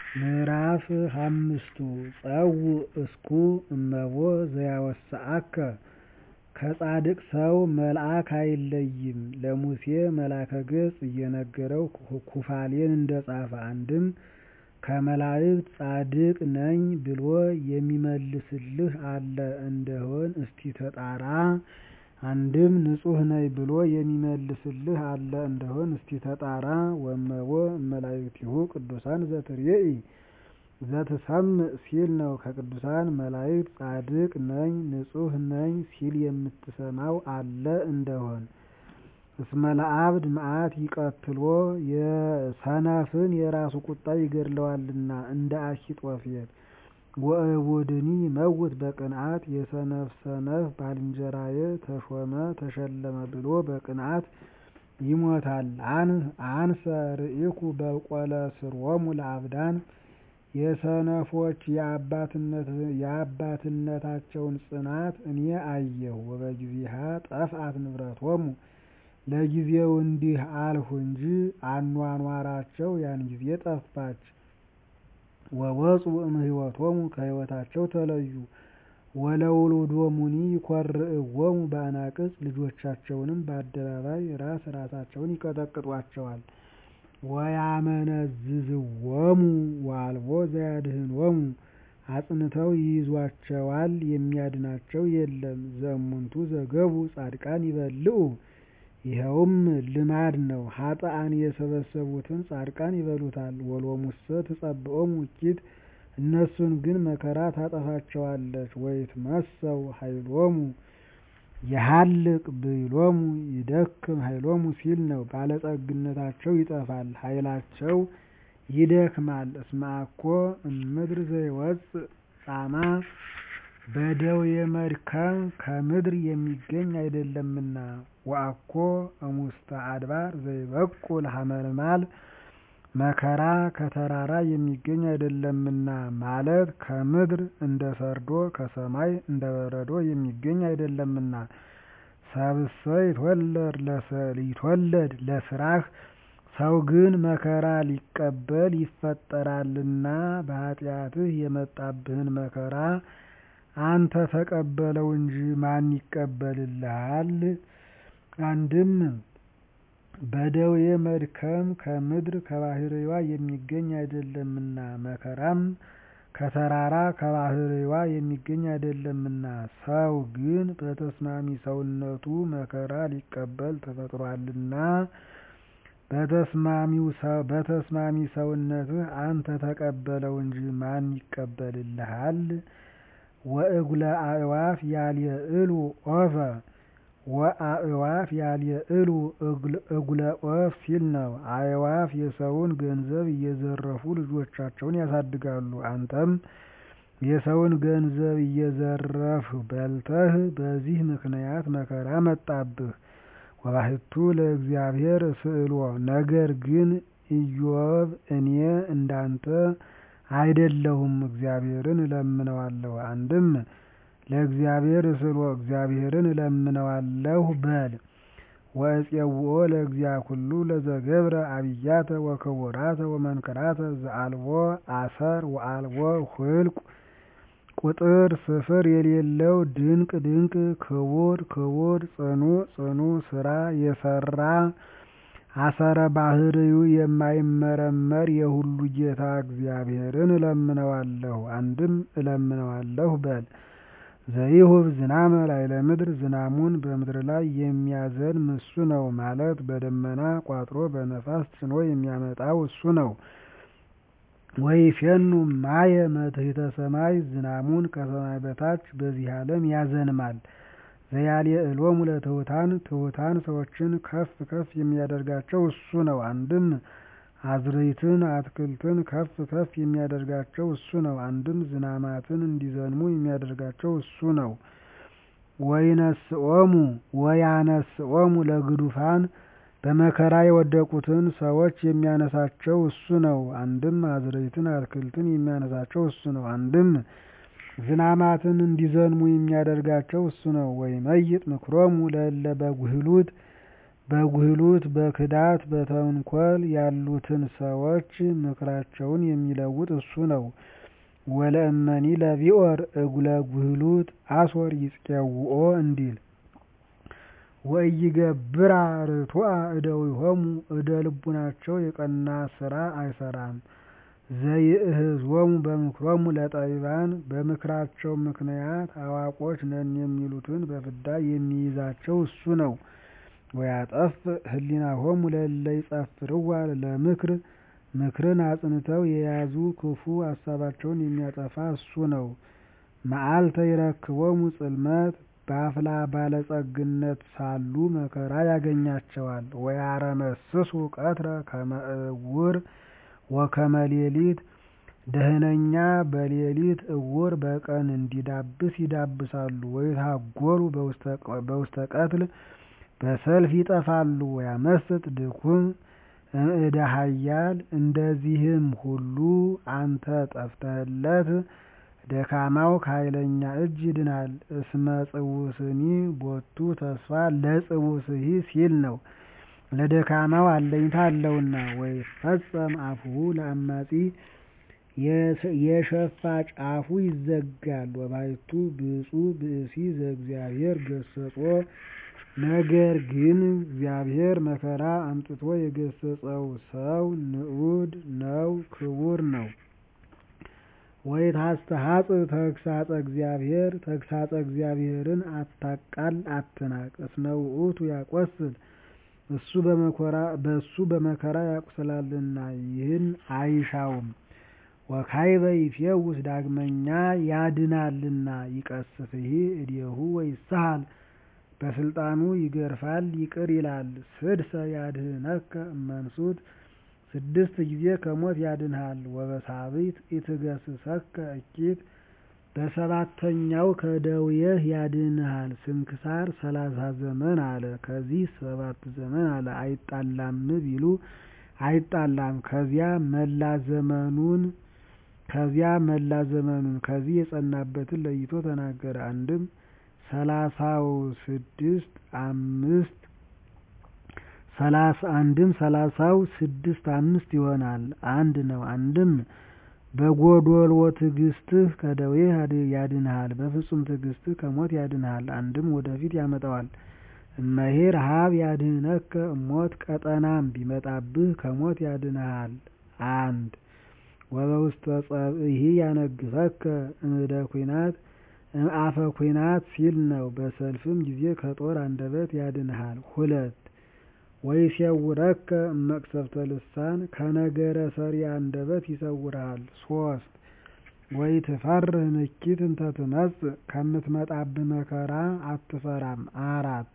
ምዕራፍ ሃምስቱ ጸውዕ እስኩ እመቦ ዘያወስአከ ከጻድቅ ሰው መልአክ አይለይም ለሙሴ መልአከ ገጽ እየነገረው ኩፋሌን እንደጻፈ አንድም ከመላእክት ጻድቅ ነኝ ብሎ የሚመልስልህ አለ እንደሆን እስቲ ተጣራ አንድም ንጹሕ ነኝ ብሎ የሚመልስልህ አለ እንደሆን እስቲ ተጣራ ወእመቦ እመላእክቲሁ ቅዱሳን ዘትሬኢ ዘትሰምዕ ሲል ነው ከቅዱሳን መላእክት ጻድቅ ነኝ ንጹሕ ነኝ ሲል የምትሰማው አለ እንደሆን እስመ ለአብድ መዓት ይቀትሎ ሰነፍን የራሱ ቁጣ ይገድለዋልና እንደ አኪጦፌል ወእቡድኒ ይመውት በቅንዓት የሰነፍ ሰነፍ ባልንጀራዬ ተሾመ ተሸለመ ብሎ በቅንዓት ይሞታል አንሰ ርኢኩ በቆለስሮሙ ለአብዳን የሰነፎች የአባትነታቸውን ጽናት እኔ አየሁ ወበጊዜሃ ጠፍአት ንብረቶሙ ለጊዜው እንዲህ አልሁ እንጂ አኗኗራቸው ያን ጊዜ ጠፋች ወወፁ እምሕይወቶሙ ከሕይወታቸው ተለዩ ወለውሉዶሙኒ ይኰርዕዎሙ በአናቅጽ ልጆቻቸውንም በአደባባይ ራስ ራሳቸውን ይቀጠቅጧቸዋል ወያመነዝዝዎሙ ወአልቦ ዘያድኅኖሙ አጽንተው ይይዟቸዋል የሚያድናቸው የለም ዘእሙንቱ ዘገቡ ጻድቃን ይበልዑ ይኸውም ልማድ ነው ኃጥአን የሰበሰቡትን ጻድቃን ይበሉታል ወሎሙሰ ትጸብዖሙ እኪት እነሱን ግን መከራ ታጠፋቸዋለች ወይትመሰው ኃይሎሙ የሀልቅ ብይሎሙ ይደክም ኃይሎሙ ሲል ነው ባለጸግነታቸው ይጠፋል ኃይላቸው ይደክማል እስመ አኮ እምድር ዘይወፅእ ጻማ በደዌ መድከም ከምድር የሚገኝ አይደለምና ወአኮ እሙስተ አድባር ዘይበቁል ሐመልማል መከራ ከተራራ የሚገኝ አይደለምና ማለት ከምድር እንደ ሰርዶ ከሰማይ እንደ በረዶ የሚገኝ አይደለምና ሰብእሰ ይትወለድ ለሥራህ ሰው ግን መከራ ሊቀበል ይፈጠራልና በኃጢአትህ የመጣብህን መከራ አንተ ተቀበለው እንጂ ማን ይቀበልልሃል? አንድም በደዌ መድከም ከምድር ከባሕርይዋ የሚገኝ አይደለምና መከራም ከተራራ ከባሕርይዋ የሚገኝ አይደለምና ሰው ግን በተስማሚ ሰውነቱ መከራ ሊቀበል ተፈጥሯልና በተስማሚ ሰውነትህ አንተ ተቀበለው እንጂ ማን ይቀበልልሃል? ወእጉለ አዕዋፍ ያልየዕሉ ዖፈ ወአዕዋፍ ያልየዕሉ እጉለ ዖፍ ሲል ነው። አዕዋፍ የሰውን ገንዘብ እየዘረፉ ልጆቻቸውን ያሳድጋሉ። አንተም የሰውን ገንዘብ እየዘረፍህ በልተህ በዚህ ምክንያት መከራ መጣብህ። ወባሕቱ ለእግዚአብሔር እስእሎ ነገር ግን ኢዮብ እኔ እንዳንተ አይደለሁም እግዚአብሔርን እለምነዋለሁ። አንድም ለእግዚአብሔር እስእሎ እግዚአብሔርን እለምነዋለሁ በል። ወእፄውኦ ለእግዚአ ኩሉ ለዘገብረ አብያተ ወክቡራተ ወመንክራተ ዘአልቦ አሰር ወአልቦ ኍልቍ ቁጥር ስፍር የሌለው ድንቅ ድንቅ ክቡር ክቡር ጽኑዕ ጽኑዕ ሥራ የሠራ አሰረ ባሕርዩ የማይመረመር የሁሉ ጌታ እግዚአብሔርን እለምነዋለሁ። አንድም እለምነዋለሁ በል። ዘይሁብ ዝናመ ላዕለ ምድር ዝናሙን በምድር ላይ የሚያዘንም እሱ ነው ማለት በደመና ቋጥሮ በነፋስ ጭኖ የሚያመጣው እሱ ነው። ወይፌኑ ማየ መትሕተ ሰማይ ዝናሙን ከሰማይ በታች በዚህ ዓለም ያዘንማል። ዘያልየዕሎሙ ለትሑታን ትሑታን ሰዎችን ከፍ ከፍ የሚያደርጋቸው እሱ ነው። አንድም አዝርዕትን አትክልትን ከፍ ከፍ የሚያደርጋቸው እሱ ነው። አንድም ዝናማትን እንዲዘንሙ የሚያደርጋቸው እሱ ነው። ወይነስኦሙ ወያነስኦሙ ለግዱፋን በመከራ የወደቁትን ሰዎች የሚያነሳቸው እሱ ነው። አንድም አዝርዕትን አትክልትን የሚያነሳቸው እሱ ነው። አንድም ዝናማትን እንዲዘንሙ የሚያደርጋቸው እሱ ነው። ወይመይጥ ምክሮሙ ለእለ በጉህሉት በጉህሉት በክዳት በተንኮል ያሉትን ሰዎች ምክራቸውን የሚለውጥ እሱ ነው። ወለእመኒ ለቢኦር እጉለ ጉህሉት አሶር ይጽቄውኦ እንዲል ወኢይገብራ ርቱዐ እደዊሆሙ እደ ልቡናቸው የቀና ስራ አይሰራም። ዘይእህዝዎሙ በምክሮሙ ለጠቢባን በምክራቸው ምክንያት አዋቆች ነን የሚሉትን በፍዳ የሚይዛቸው እሱ ነው። ወያጠፍ ህሊናሆሙ ለእለ ይጸፍርዋ ለምክር ምክርን አጽንተው የያዙ ክፉ ሀሳባቸውን የሚያጠፋ እሱ ነው። መዓልተ ይረክቦሙ ጽልመት በአፍላ ባለጸግነት ሳሉ መከራ ያገኛቸዋል። ወያረመስሱ ቀትረ ከመ እውር ወከመ ሌሊት ደህነኛ በሌሊት እውር በቀን እንዲዳብስ ይዳብሳሉ። ወይትሃጐሉ በውስተ ቀትል በሰልፍ ይጠፋሉ። ወያመስጥ ድኩም እምእደ ኃያል እንደዚህም ሁሉ አንተ ጠፍተህለት ደካማው ከኃይለኛ እጅ ይድናል። እስመ ጽውስኒ ቦቱ ተስፋ ለጽውስሂ ሲል ነው። ለደካማው አለኝታ አለውና። ወይፈጸም አፍሁ ለአማጺ የሸፋጭ አፉ ይዘጋል። ወባሕቱ ብፁዕ ብእሲ ዘእግዚአብሔር ገሰጾ ነገር ግን እግዚአብሔር መከራ አምጥቶ የገሰጸው ሰው ንዑድ ነው ክቡር ነው። ወይታስተሐጽእ ተግሣጸ እግዚአብሔር ተግሣጸ እግዚአብሔርን አታቃል አትናቅ። እስመ ውእቱ ያቈስል እሱ በእሱ በመከራ ያቁስላልና ይህን አይሻውም። ወካዕበ ይፌውስ ዳግመኛ ያድናልና ይቀስፍሂ እዴሁ ወይሳሃል በስልጣኑ ይገርፋል ይቅር ይላል። ስድሰ ያድኅነከ እመንሱት ስድስት ጊዜ ከሞት ያድንሃል። ወበሳብዕት ኢትገሥጸከ እኪት በሰባተኛው ከደዌህ ያድንሃል። ስንክሳር ሰላሳ ዘመን አለ ከዚህ ሰባት ዘመን አለ አይጣላም ቢሉ አይጣላም። ከዚያ መላ ዘመኑን ከዚያ መላ ዘመኑን ከዚህ የጸናበትን ለይቶ ተናገረ። አንድም ሰላሳው ስድስት አምስት ሰላሳ አንድም ሰላሳው ስድስት አምስት ይሆናል አንድ ነው። አንድም በጎዶሎ ትዕግስትህ ከደዌህ ያድንሃል፣ በፍጹም ትዕግስትህ ከሞት ያድንሃል። አንድም ወደፊት ያመጣዋል። እመሄር ሀብ ያድኅነከ እሞት ቀጠናም ቢመጣብህ ከሞት ያድንሃል። አንድ ወበውስተ ጸብእሂ ያነግፈከ እምደ ኩናት እምአፈ ኩናት ሲል ነው። በሰልፍም ጊዜ ከጦር አንደበት ያድንሃል። ሁለት ወይሴውረከ እመቅሰፍተ ልሳን ከነገረ ሰሪ አንደበት ይሰውርሃል። ሶስት ወይትፈርህ ንኪት እንተ ትመጽእ ከምትመጣብህ መከራ አትፈራም። አራት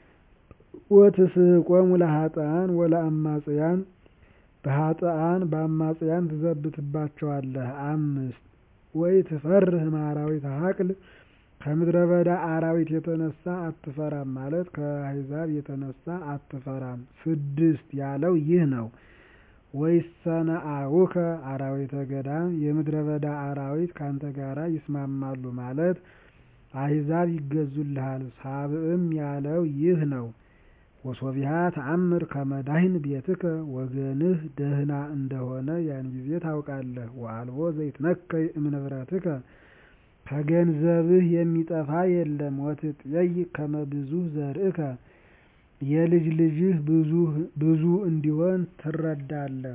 ወትስሕቆሙ ለኃጥኣን ወለአማጽያን በኃጥኣን በአማጽያን ትዘብትባቸዋለህ። አምስት ወይትፈርህ እምአራዊተ ሀቅል ከምድረ በዳ አራዊት የተነሳ አትፈራም ማለት ከአሕዛብ የተነሳ አትፈራም። ስድስት ያለው ይህ ነው። ወይሰነአውከ አራዊተ ገዳም የምድረ በዳ አራዊት ካንተ ጋራ ይስማማሉ ማለት አሕዛብ ይገዙልሃል። ሳብዕም ያለው ይህ ነው። ወሶቢሃ ተአምር ከመ ዳህን ቤትከ ወገንህ ደህና እንደሆነ ያን ጊዜ ታውቃለህ። ወአልቦ ዘይትነከይ እምንብረትከ ከገንዘብህ የሚጠፋ የለም። ወትጥየይ ከመ ብዙኅ ዘርእከ የልጅ ልጅህ ብዙ እንዲሆን ትረዳለህ።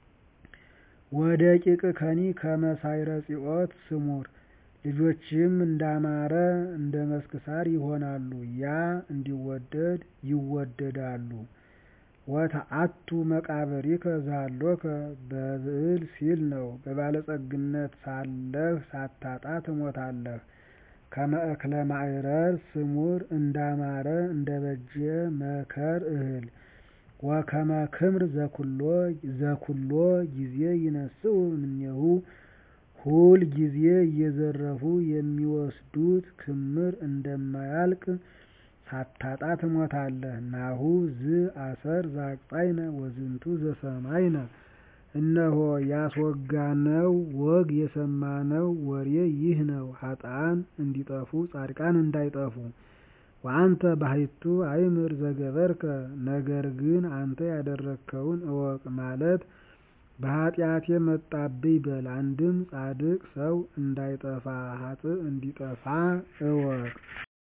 ወደቂቅከኒ ከመ ሳዕረ ጽዮት ስሙር ልጆችህም እንዳማረ እንደ መስክ ሣር ይሆናሉ፣ ያ እንዲወደድ ይወደዳሉ። ወተአቱ መቃብሪከ ዘሃሎከ በብዕል ሲል ነው። በባለጸግነት ሳለህ ሳታጣ ትሞታለህ። ከመ እክለ ማዕረር ስሙር እንዳማረ እንደ በጀ መከር እህል። ወከመ ክምር ዘኩሎ ጊዜ ይነስኡ እምኔሁ ሁል ጊዜ እየዘረፉ የሚወስዱት ክምር እንደማያልቅ ሳታጣ ትሞታለህ። ናሁ ዝ አሰር ዘአቅጻይነ ወዝንቱ ዘሰማይነ እነሆ ያስወጋነው ወግ የሰማነው ወሬ ይህ ነው። ኃጥኣን እንዲጠፉ ጻድቃን እንዳይጠፉ። ወአንተ ባሕቱ አእምር ዘገበርከ ነገር ግን አንተ ያደረግከውን እወቅ ማለት በኃጢአቴ መጣብኝ በል አንድም ጻድቅ ሰው እንዳይጠፋ ኃጥእ እንዲጠፋ እወቅ